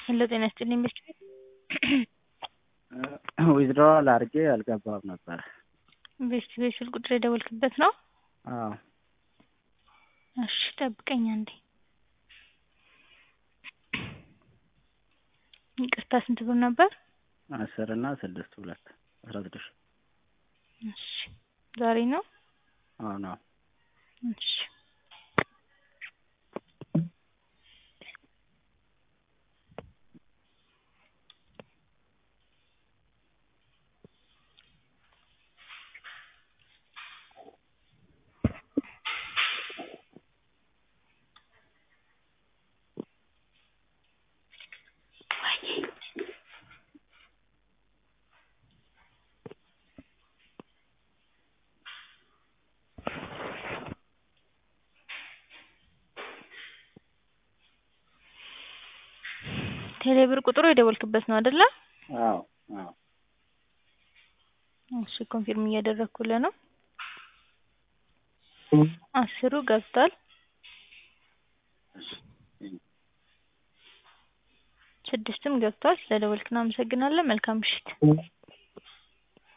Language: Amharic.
ሄሎ ጤና ይስጥልኝ ቤት ዊዝድሮዋል አድርጌ አልገባም ነበር። ቤት ቤት ስልክ ቁጥር የደወልክበት ነው? አዎ እሺ ጠብቀኝ አንዴ። ይቅርታ ስንት ብር ነበር? አስር እና ስድስት ሁለት አስራ ስድስት እሺ ዛሬ ነው? አዎ ነው። እሺ ቴሌብር ቁጥሩ የደወልክበት ነው አይደለ? አዎ አዎ እሺ ኮንፊርም እያደረኩልህ ነው። አስሩ ገብቷል። ስድስትም ገብቷል። ስለደወልክ እናመሰግናለን። መልካም ምሽት።